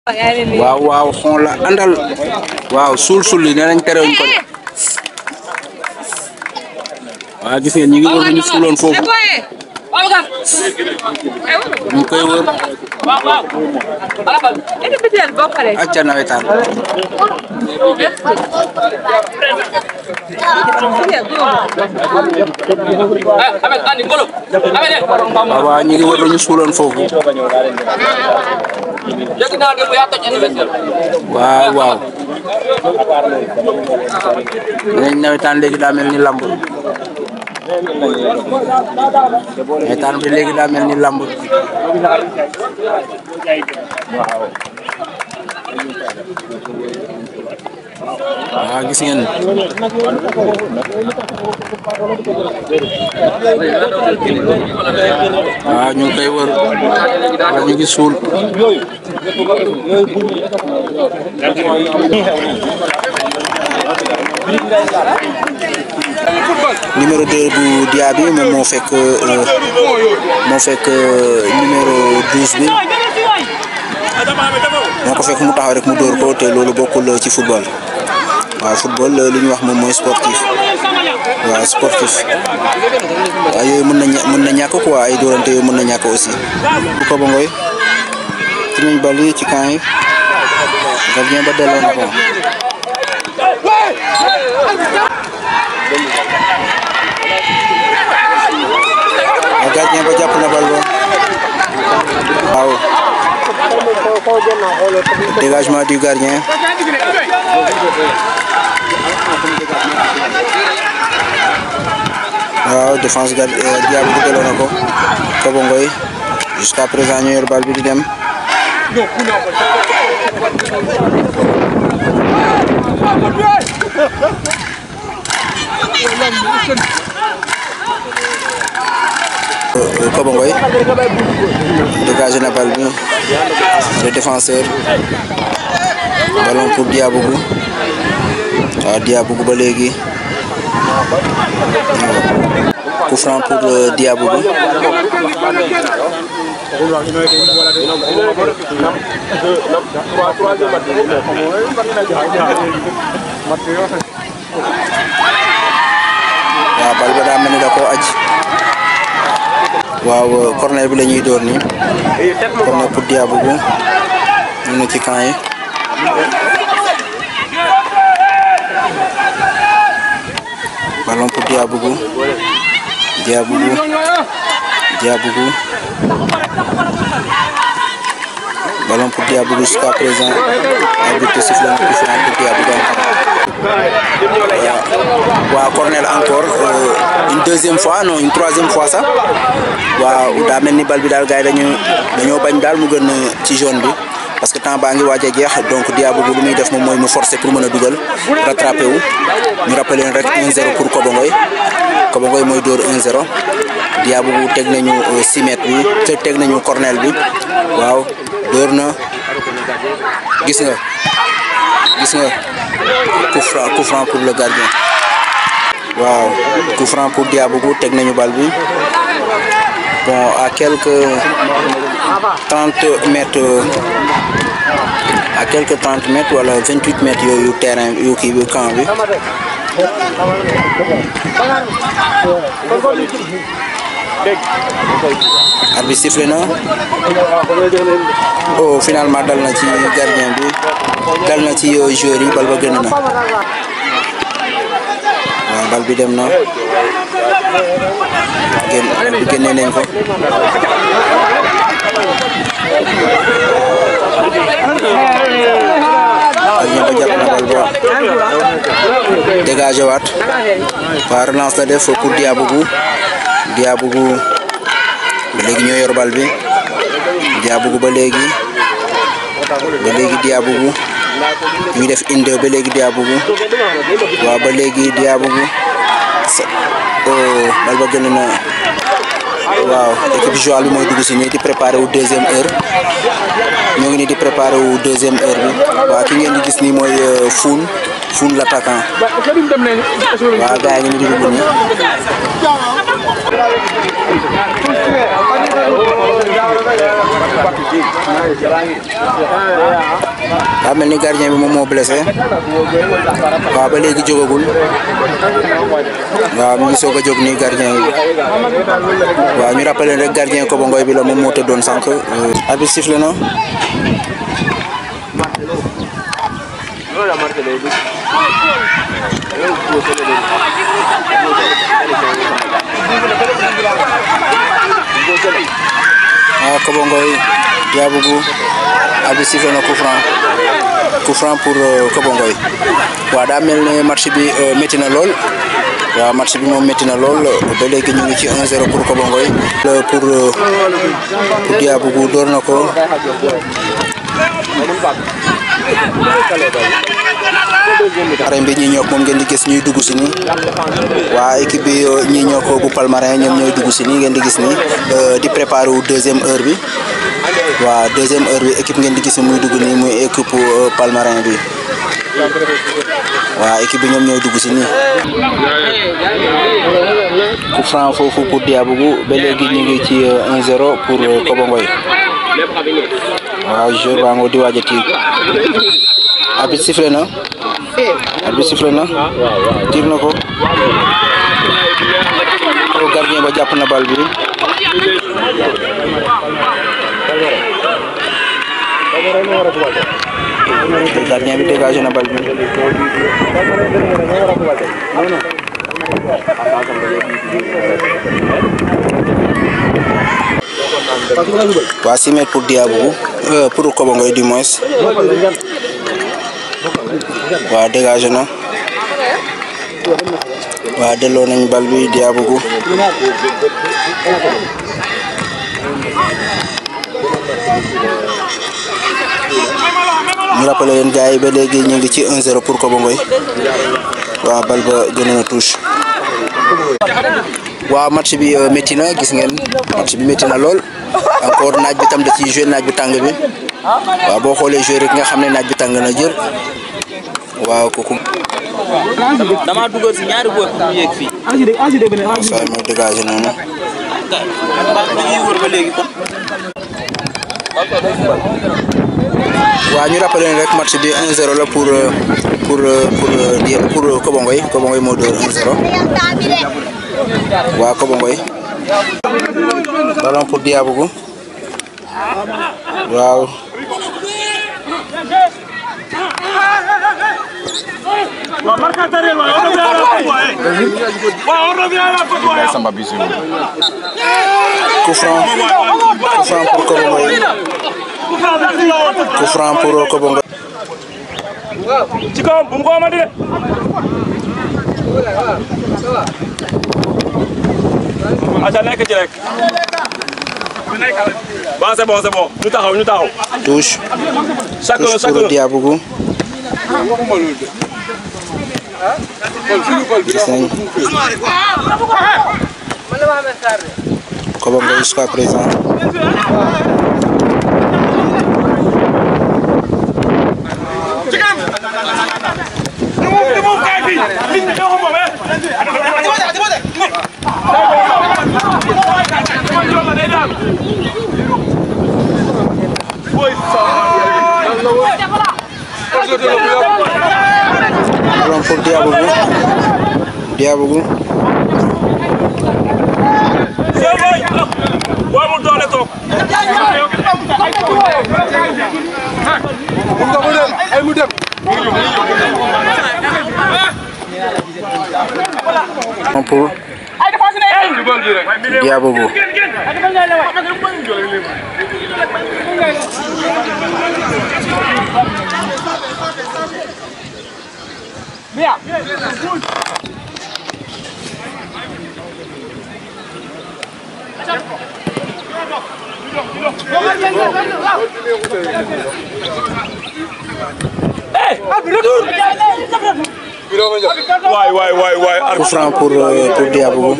waaw waaw xon la àndal waaw suul suul yi nee nañ terewuñ ko de waaw gis ngeen ñi ngi wër ñu suuloon foofu ñu koy wër acca nawetaan waaw waaw ñi ngi wër ñu suuloon foofu waaw waaw dinañ nawetaan léegi daa mel ni lamb nawetaan bi léegi daa mel ni lamb waaw gis ngeen waaw ñu ngi koy wër wala ñu ngi suul numéro 2 bu Diaby moom moo fekk moo fekk numéro 12 bi moo ko fekk mu taxaw rek mu dóor ko te loolu bokkul ci football waaw football li ñuy wax moom mooy sportif waaw sportif waaw yooyu mën na ña mën na ñàkk quoi ay dóorante yooyu mën na ñàkk aussi. bu ko ba ngoy ci nañ bal yi ci camp yi gardien ba delloo na ko. waaw gardien ba jàpp na bal ba waaw. dégagement du gardien. waaw défense gard Diaby bi delloo na ko Kobo Ngoy jusqu'à présent ñu yor bal bi di dem. Kobo Ngoy dégagé na bal bi le défenseur ballon pour Diabougou waaw Diabougou ba léegi coup franc pour Diabougou waaw bal ba daa mel ni da koo aj waaw corner bi la ñuy door nii corner pour Diabougou ñu ne ci camp yi ballon pour Diabougou Diabougou Diabougou ballon pour Diabougou jusqu'à présent arbitre siffle na coup franc pour Diabougou waaw corner encore une deuxième fois non une troisième fois sax waaw daa mel ni bal bi daal gars yi dañu dañoo bañ daal mu gën ci jaune bi parce que temps baa ngi waaj a jeex donc Diabougou lu muy def moom mooy mu forcer pour mën a dugal rattrapé wu ñu rappelé leen rek 1-0 pour Kobo Ngoy Kobo Ngoy mooy dóor 1-0 Diabougou teg nañu 6 mètres bi te teg nañu corner bi waaw dóor na gis nga gis nga coup franc coup franc pour le gardien waaw coup franc pour Diabougou teg nañu bal bi bon à quelques 30 mètres à quelques 30 mètres wala 28 mètres yooyu terrain yu kii bi camp bi arbitre sifflé na oh finalement dal na ci gardien bi dal na ci joueur yi bal ba génn na waaw bal bi dem na génn génne nañ ko gardien ba jàpp na bal ba dégagé waat waa relance la def pour Diabougou Diabougou ba léegi ñoo yor bal bi Diabougou ba léegi ba léegi Diabougou ñu def inde ba léegi Diabougou waaw ba léegi Diabougou bal ba gën na waaw équipe jouale bi mooy dugg si nii di préparé wu deuxième heure ñoo ngi nii di préparé wu deuxième heure bi waaw ki ngeen di gis nii mooy Foun Foun l'attaquant waaw gars yi ngi nii di dugg nii daa mel ni gardien bi moom moo blessé waaw ba léegi jógagul waaw mi ngi soog a jóg nii gardien bi waaw ñu rappelé rek gardien Kobo Ngoy bi la moom moo tëddoon sànq. arbitre sifflé na. waaw Kobo Ngoy Diabougou arbitre sifflé na coup franc coup franc pour Kobo Ngoy waaw daa mel ne match bi métti na lool waaw match bi moom métti na lool ba léegi ñu ngi ci 1-0 pour Kobo Ngoy pour pour Diabougou door na ko arène bi ñi ñoo moom ngeen di gis ñuy dugg si nii waa équipe bi ñi ñoo ko bu Palmarin ñoom ñooy dugg si nii ngeen di gis nii di préparer wu deuxième heure bi waa deuxième heure bi équipe ngeen di gis muy dugg nii muy équipe Palmarin bi waa équipe bi ñoom ñooy dugg si nii coup franc foofu pour Diabougou ba léegi ñu ngi ci 1-0 pour Kobo Ngoy waaw joueur baa ngoo di waaj a tiir arbitre sifflé na arbitre sifflé na tiir na ko gardien ba jàpp na bal bi gardien bi dégagé na bal bi waa 6 mètres pour Diabougou pour Kobo Ngoy du moins waa dégagé na waa delloo nañ bal bi Diabougou ñu rappelé leen gars yi ba léegi ñu ngi ci 1-0 pour Kobo Ngoy waa bal ba gën na touche waaw match bi métti na gis ngeen match bi métti na lool encore naaj bi tam da ci joué naaj bi tàng bi waaw boo xoolee joué rek nga xam ne naaj bi tàng na jër waaw kooku. dama dugal si ñaari góor mu yéeg fii. waaw saa mooy dégagé noonu. dañuy wër ba léegi kon. waaw ñu rappelé leen rek match bi 1-0 la pour pour pour pour Kobo Ngoy Kobo Ngoy moo dóor 1-0 waaw Kobo Ngoy ballon pour Diabougou waaw coup franc coup franc pour Kobo Ngoy coup franc pour Kobo Ngoy ci kawam bu mu ko amati de aca nekk ci rek waaw c'est bon c'est bon ñu taxaw ñu taxaw touche chacun touche pour chacun Diabougou gis nañ Kobo Ngoy jusqu'à présent ballon pour Diabougou Diabougou booy mu doole toog ballon pour Diabougou waay waay waay waay coup franc pour euh, pour Diabougou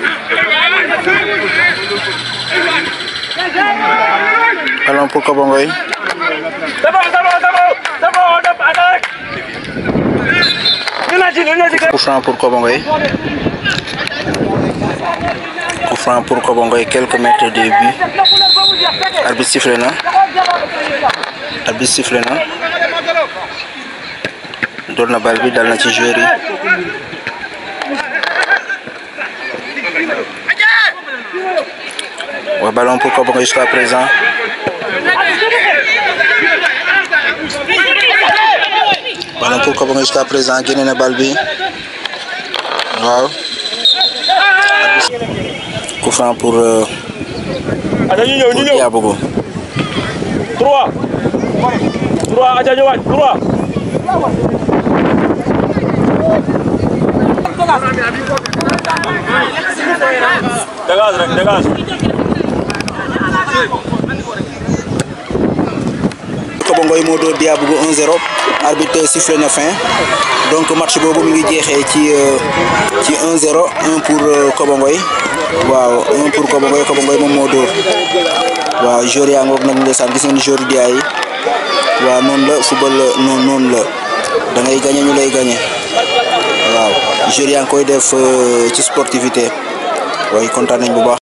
ballon pour Kobo Ngoy D'abord, d'abord, d'abord, d'abord, d'abord, attaque. Ñu na ci, ñu na ci. coup franc pour Kobo Ngoy coup franc pour Kobo Ngoy quelques mètres de but arbitre sifflé na arbitre sifflé na door na bal bi dal na ci joueur yi wa ballon pour Kobongo jusqu'à présent ballon pour Kobongo jusqu'à présent génne na bal bi waaw coup franc pour euh, aca ñu ñëw ñu pour ñëw Diabogo 3 3 aca ñëwaat 3 dégage rek dégage Kobongo yi moo door Diabogo 1-0 arbitre sifflé na fin donc match boobu mi ngi jeexee ci euh, ci 1-0 1 pour euh, Kobongo yi waaw 1 pour Kobongo yi Kobongo yi moom moo door waaw joueur yaa ngoog nag ndeysaan gis ngeen joueur Dia yi waaw noonu la football noonu noonu la da ngay gagné ñu lay gagné waaw joueur yaa ngi koy def euh, ci sportivité waaye kontaan nañ bu baax.